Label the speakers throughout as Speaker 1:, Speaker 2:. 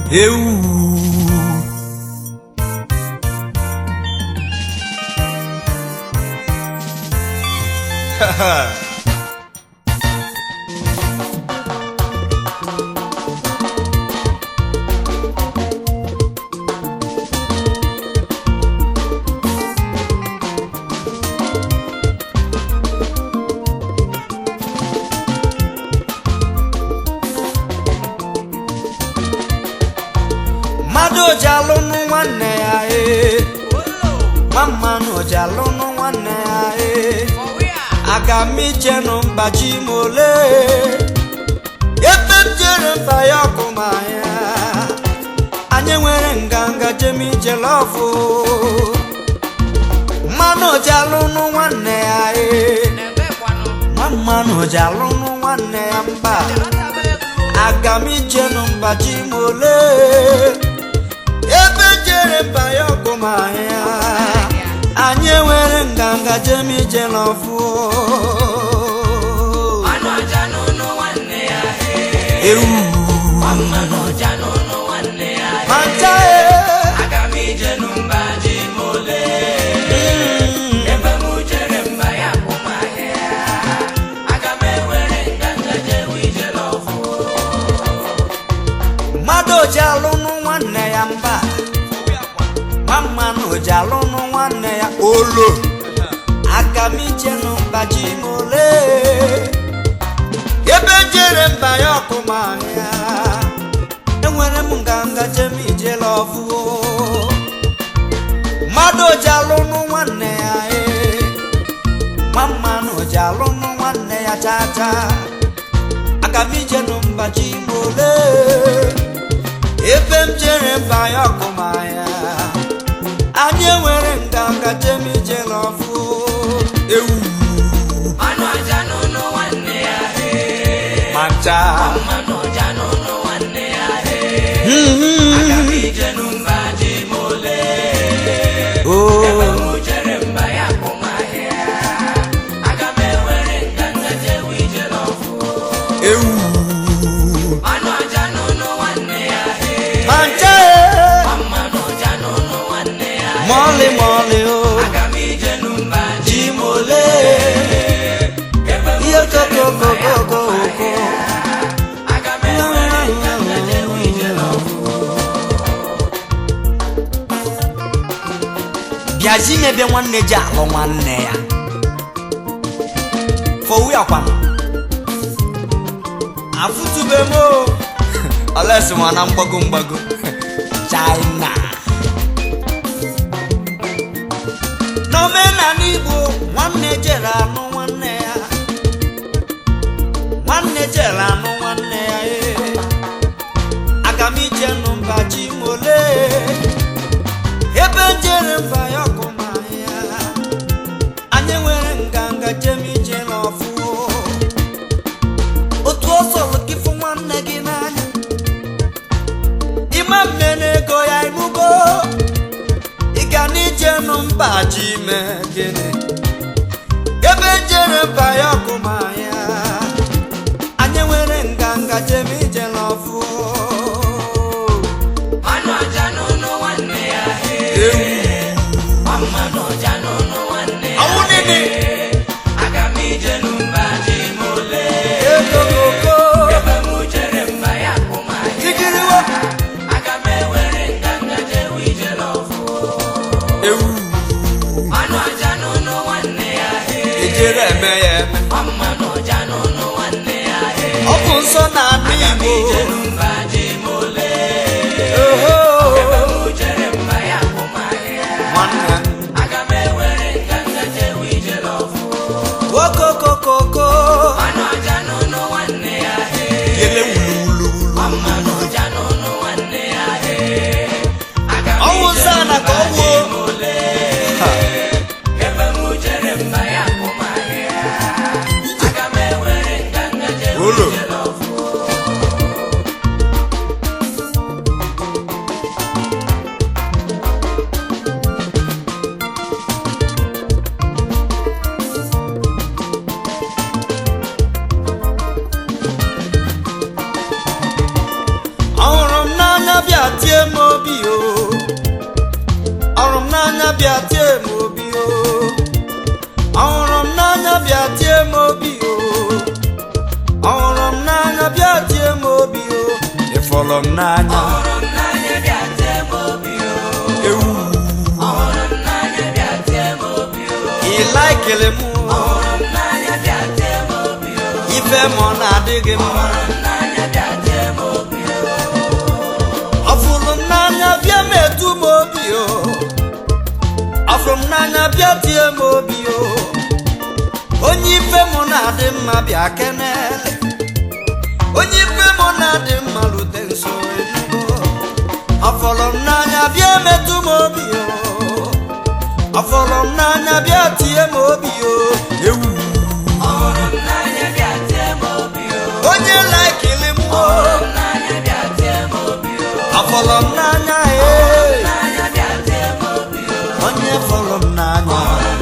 Speaker 1: ewu mmadụ ji alụnụ nwanne ya ee nwa mmanụ ji alụnụ nwanne ya ee aga m ichenụ mgbaji m ole ebe m jere mba ya ọkụ ma ya anyị nwere nganga jem ije lọfụ mmanụ ji alụnụ nwanne ya ee nwa mmanụ ji alụnụ nwanne ya mba aga m ichenụ mgbaji m ole ebe jere mba ya ọkụ ma ya anyị enwere nganga jem ije n'ọfụ ewu mata mmadụ ji alụnụ nwanne ya mba nwa mmanụ ji alụnụ nwanne ya olo aka m ichenụ mbaji m ole ebe jere mba ya ọkụma ya enwere m nganga jem ijela ọfụ mmadụ ji alụnụ nwanne ya ee nwa mmanụ ji alụnụ nwanne ya chacha aka m ichenụ mbaji m ole ebe m jere mba ya ọkụma ya anyị enwere nganga jem ije n'ọfụ ewu macha Oh. ewu macha mọlị mọlị o ji mole ihe kokokokokoko bịazi mebe nwanne ji alụ nwanne ya fowu ya kwana afụtube m o olesi nwa na mgbago mgbago china n'omenala igbo nwanne jere anụ nwanne ya nwanne jere anụ nwanne ya ee aga m ije nụ mba ji m ole ebe jere mba ya ọkụma ya anyị nwere nganga jem ije n'ọfụ otu ọsọlụ gị fụ nwanne gị n'anya ịma mme n'ego ya ịnụgo ị ga n'ije nụ mba ji ime gịnị ebe jere mba ya ọkụma ya anyị nwere nganga jem ije n'ọfụ ewu ọnwụ nini ego koko tikiriwo ewu ejere eme ya eme ọ bụ nsọ na anụ igbo oho nwanne okokokoko yele wuluwuluwulu ọnwụ nsọ na ka ọ wuo Ha. Olo. ọhụrụ m n'anya bịa bịa tie m obi o ọhụrụ m n'anya bịa tie m obi o ọhụrụ m n'anya bịa tie m obi o ịfọrọ m n'anya ewu ị laikele m o ife m ọ na-adịghị mma ọ fụrụ m n'anya bịa metụ m obi o ọ fụrụ m n'anya bịa tie m obi o onye ife m na-adị mma bịa kenele onye ife m na-adị mma rute nso enugo ọ fụrụ m n'anya bịa metụ m obi o ọ fụrụ m n'anya bịa tie m obi o ewu onye laikili m o ọ fụrụ m n'anya ee onye fụrụ m n'anya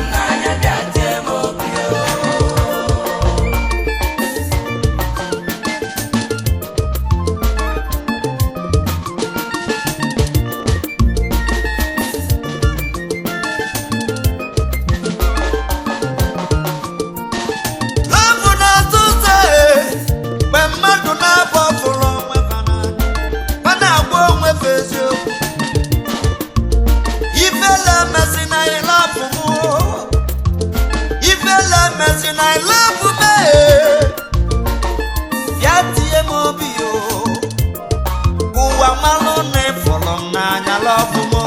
Speaker 1: Lọbụ na-atụ ụzọ ee, mgbe mmadụ na-abụ ọfụrụ onwe fa n'anya, fa na-agwa onwe fa eziokwu. Ifele emezi na ị lọbụ mụ, ifele emezi na ị lọbụ m ee. Bịa tie m obi o, ụwa malụ na ịfụrụ m n'anya lọbụ m.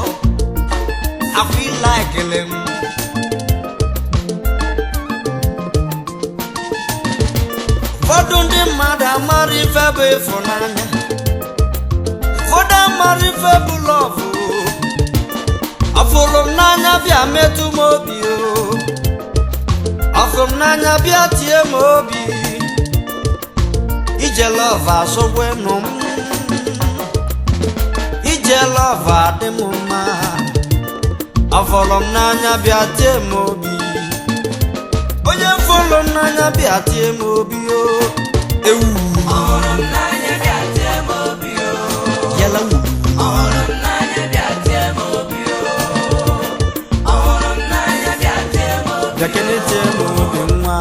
Speaker 1: Afọ ịlaikele m. ụfọdụ ndị mmadụ amara ife bụ ịfụnanya ụfọdụ amara ife bụ lọvụ ọfụrụ m n'anya bịa metụ m obi o ọfụrụ m n'anya bịa tie m obi ije lọvụ asụgwenụ m ije lọvụ adị m mma ọfụrụ m n'anya bịa tie m obi onye fụrụ m n'anya bịa tie m obi o ewu yala wu bịakene tie m obi nwa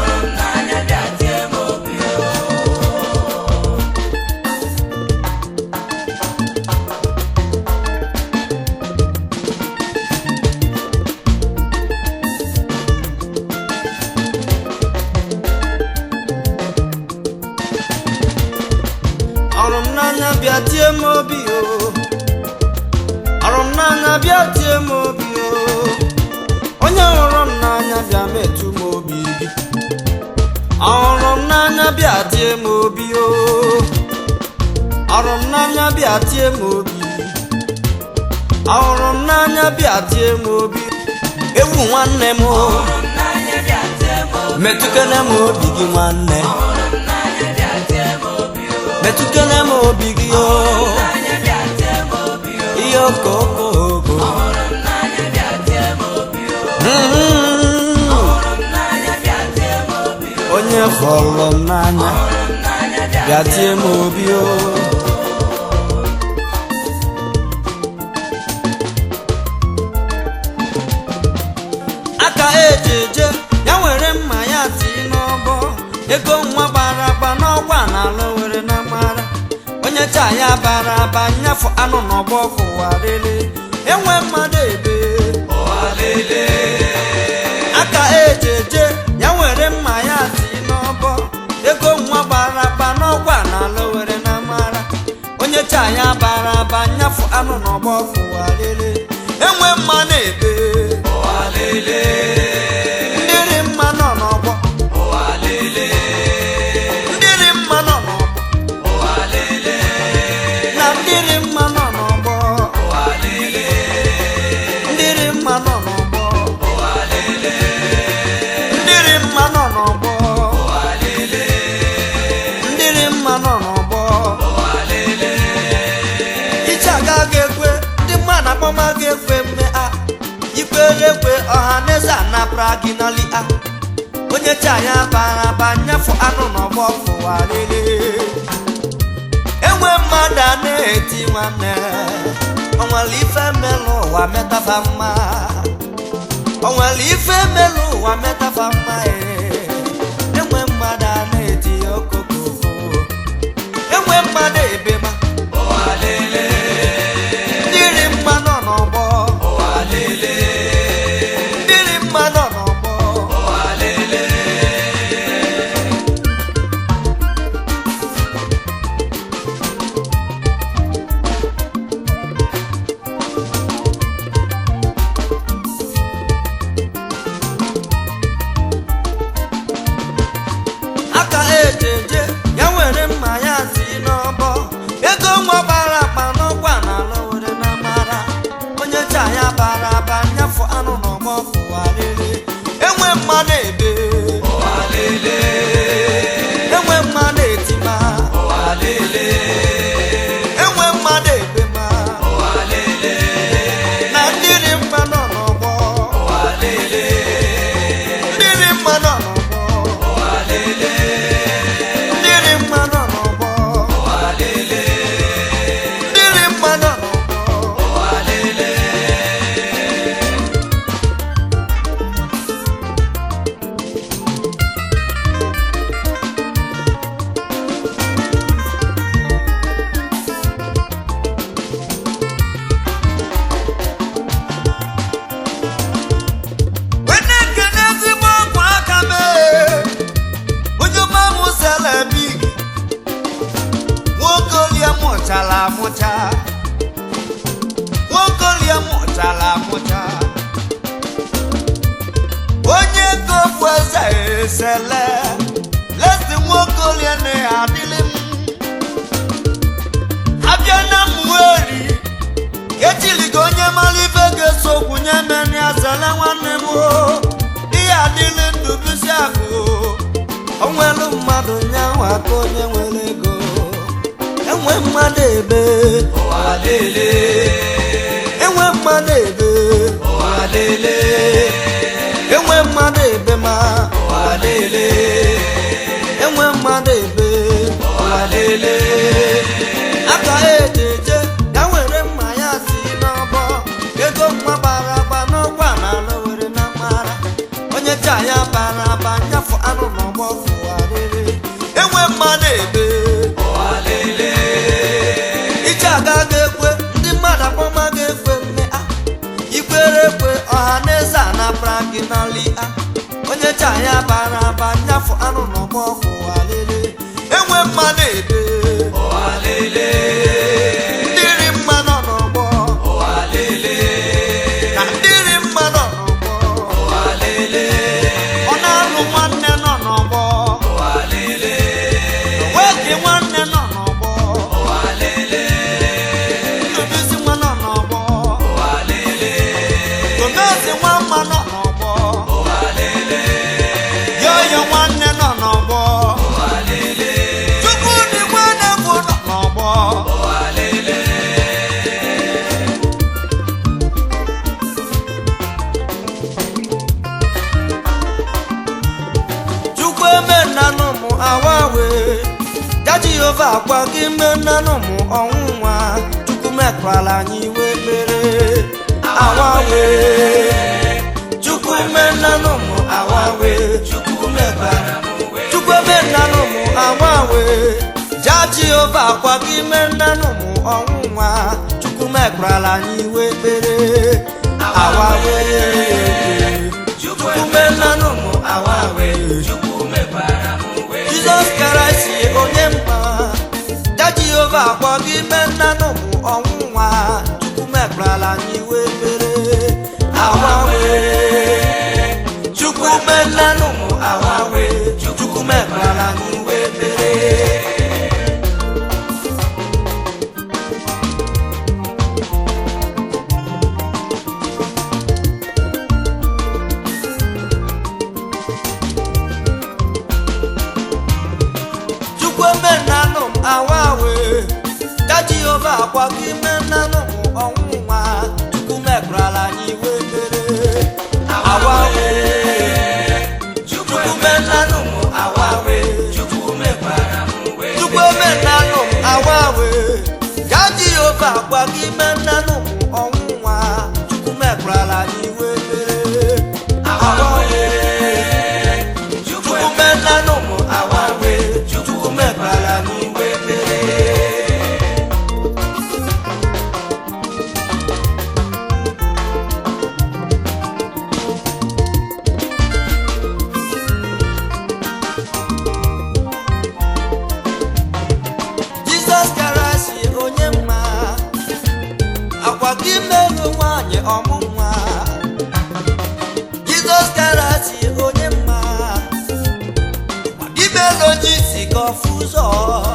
Speaker 1: ọrụ m n'anya bịa tie m obi o ọrụ m n'anya bịa tie m obi o onye hụrụ m n'anya bịa metụ m obi gị ọrụ m n'anya bịa tie m obi o ọrụ m n'anya bịa tie m obi ọrụ m n'anya bịa tie m obi ewu nwanne m o metụkene m obi gị nwanne metụkene m obi gị o ihe okokoko Mm. onye fọrọ m n'anya bịa tie m obi o aka eji eje ya were mma ya tii n'ọbọ ego nwa gbara agba n'ọgwa na ala were na mara onye taa ya bara aba nyafụ anụ n'ọgbọ fụwarịrị enwe mmadụ ebe aka eji eje ya were mma ya tii n'ọbọ ego nwa gbara agba n'ọgwa na ala were na mara onye taa ya bara aba nyafụ anụ n'ọgbọ fụwarịrị enwe mmanụ ebe ndịrị mma nọ n'ọgbọ ndịrị mma nọ n'ọgbọ na ndịrị mma nọ n'ọgbọ ndịrị mma nọ n'ọgbọ ndịrị mma nọ n'ọgbọ ndịrị mma nọ n'ọgbọ iche agaghị ekwe ndị mmadụ akpọma ga-ekwe mme a ikwere ekwe ọha na eze anapụra gị n'ali a onye chi anya bara aba nyafụ anụ n'ọgbọ fụwarịrị enwe mmadụ a na-eti nwanne onwere ife melụ ụwa metafa mma onwere ife melụ ụwa metafa mma ee. enwe mmadụ a na-eti okokoko enwe mmadụ ebema dịrị mma nọ n'ọgbọ dịrị mma nọ n'ọgbọ aka ejeje ya were mma ya si n'ọbọ ego nwa bara akpa n'ọkwa n'ala were na mara onye cha ya bara aba nyafụ anụ n'ọgbọ fụwarịrị enwe mmadụ ebe enwe mmadụ etima enwe mmadụ ebe ma na ndịrị mma nọ n'ọgbọ ndịrị mma nọ n'ọgbọ Ndịrị mma nọ n'ọgbọ. Ndịrị mma nọ n'ọgbọ. Wene nkene ezigbo ọgwụ aka mee onye mamụ selebi nwoke olie mụchara amụcha nwoke olie mụchara amụcha onye kofu eze esele lesi nwoke olie na adịlị m abịa na mweri echiligo onye mara ife ga-eso okwu nye meni azele nwanne m o ihe adịlị ndụ bisi akụ o nwere mmadụ nyanwa ka onye nwere ego enwe mmadụ ebe enwe mmadụ ebe enwe mmadụ ebe ma enwe mmadụ ebe aka ejeje ya were mma ya si n'ọbọ ego nwa bara aba n'ọgwa n'ala were na mara onye cha ya bara aba nyafụ anụ n'ọgbọ fụwarịrị enwe mmadụ ebe iche agaghị ekwe ndị mmadụ akpọma ga-ekwe mme a ikwere ekwe ọha na eze a napara gị n'ali a onye cha ya bara aba nyafụ anụ n'ọgbọ fụwarịrị enwe mmadụ ebe ndịrị mma nọ n'ọgbọ na ndịrị mma nọ n'ọgbọ ọ na-alụ nwanne nọ n'ọgbọ nwoke nwanne nọ n'ọgbọ ndụbisi nwa nọ n'ọgbọ gomezi nwa mma nọ n'ọgbọ yoyo nwanne nọ n'ọgbọ chukwudị nwanne bụ nọ n'ọgbọ chukwu eme nnanụ mụ awawe ya jehova akwa gị ime nnanụ mụ ọnwụ nwa chukwu mekwala anyị iwe ekpere awawe chukwu eme nnanụ mụ awawe chukwu mekwala chukwu eme nnanụ mụ awawe ya jehova akwa gị ime nnanụ mụ ọnwụ nwa chukwu mekwala anyị iwe ekpere awawe chukwu eme nnanụ mụ awawe jizọs kraịst onye mma ya jehova akpọ gị mee nnanụ mụ ọnwụ nwa chukwu mekparala anyị iwe ekpere awawe chukwu mee nnanụ mụ awawe chukwu mekparala anyị iwe ekpere chukwu eme nnanụ m awawe ka jehova akwa gị mee nnanụ m ọnwụ nwa chukwu mekrala anyị iwe ekpere awawe chukwu mee nnanụ m awawe chukwu eme nnanụ m awawe ka jehova akwa gị mee nnanụ m ọmụnwa jizọs karasi onye mma imeloji si ka ọfụ ụzọ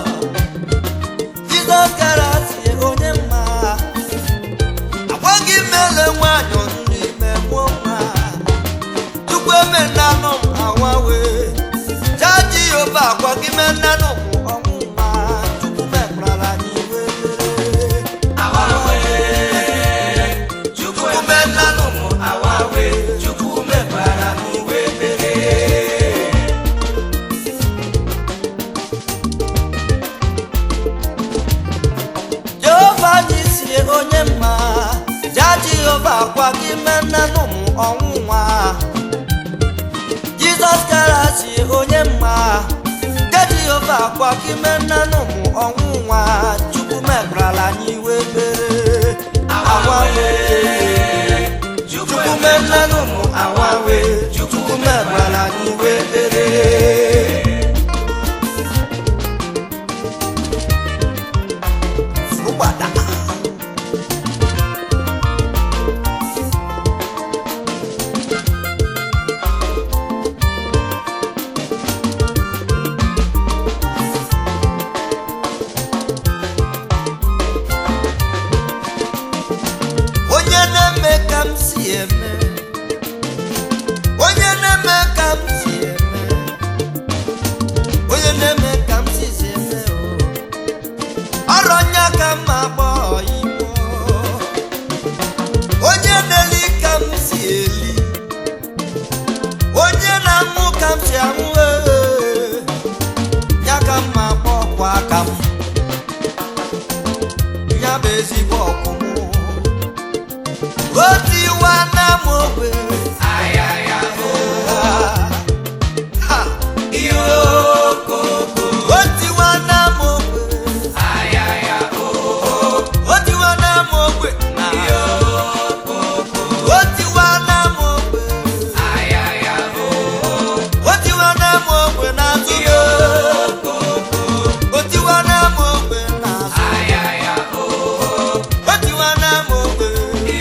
Speaker 1: jizọs karasi onye mma agwaghị mele nwanyị ọnụ n'ime mụọ nwa chukwu emenanụ m awawe jaji yoba agwaghị menanụ m ọnwụ nwa chukwu mekwara anyị iwe chukwu menanụ m awawe chukwu mekwara anyị iwe jehova anyị si onye mma ja jehova gwa gị menanụ m ọnwụ nwa jizọs kara si onye mma ja jehova gwa gị menanụ m ọnwụ nwa chukwu mekrala anyị iwe mere awawe chukwu menanụ m awawe chukwu mekrala anyị iwe mere Furubada. onye na-eme ka m si eme onye na-eme ka m si eme onye na-eme ka m si si eme o ọrụ nya ka m agba imo onye na-eli ka m si eli onye na-anwụ ka m si anwụ ee. ya ka m agba ọkwa aka m ya bụ ezigbo ọkụmụ otiwa na m ogbe Ha! otiwa na m ogbe otiwa na m ogbe otiwa na m ogbe otiwa na m ogbe n'azụ otiwa na m ogbe n'azụ otiwa na m ogbe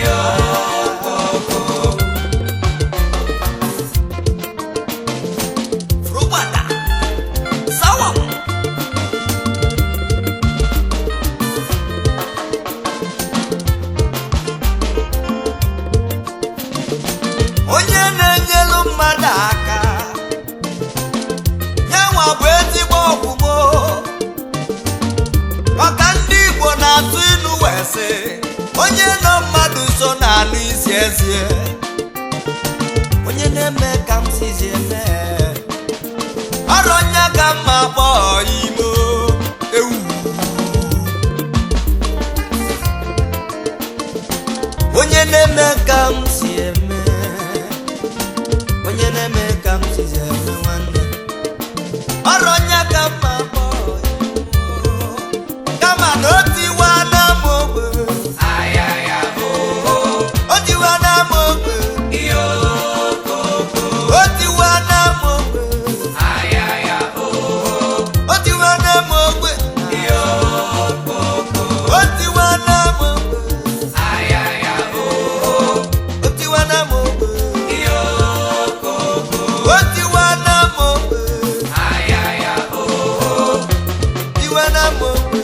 Speaker 1: Rubada. Sawa. onye na-enyelu mmadụ aka yanwa bụ ezigbo ọgwụgwọ maka ndị igbo na-atụ ilu wee sị onye nọ mmadụ nso na-anụ isi ezie onye na-eme ka m sizi eme ọrụ nya ka mma kpọọ imo ewu onye na-eme ka m si eme onye na-eme ka m sizi eme nwanne ọrụ nya ka mma kpọọ imo kama na o tiwa na m ogbe o tiwa na m ogbe o tiwa na m ogbe o tiwa na m ogbe o tiwa na m ogbe o tiwa na m ogbe o tiwa na m ogbe tiwa na m ogbe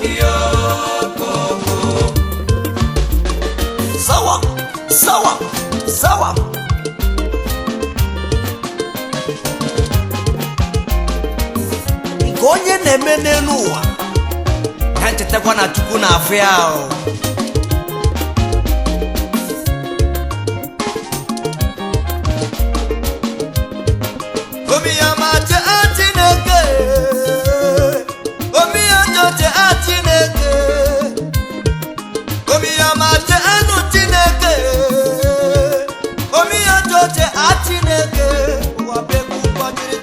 Speaker 1: sawa sawa sawa nke onye na-eme n'elu ụwa ya nchetakwa na chukwu na-afụ ya ahụ omiyamache a chineke omiyanjoche a chineke omiyamache enu chineke omiyanjoche a chineke ụwa bekwu kpọjiri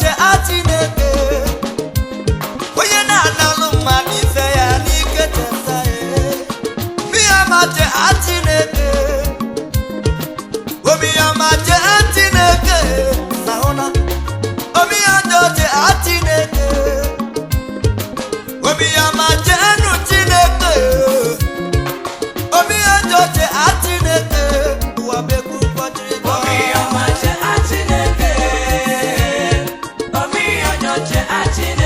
Speaker 1: je Chineke onye na-analụ mmadụ ife ya n'ike teta ya miyama je Chineke omiyama je Chineke na hụna omiyado je Chineke omiyama je enu Chineke omiyado je Chineke ụwa bekwu kpọchiri
Speaker 2: Omi ọma je Chineke. Omi ọjọ je Chineke.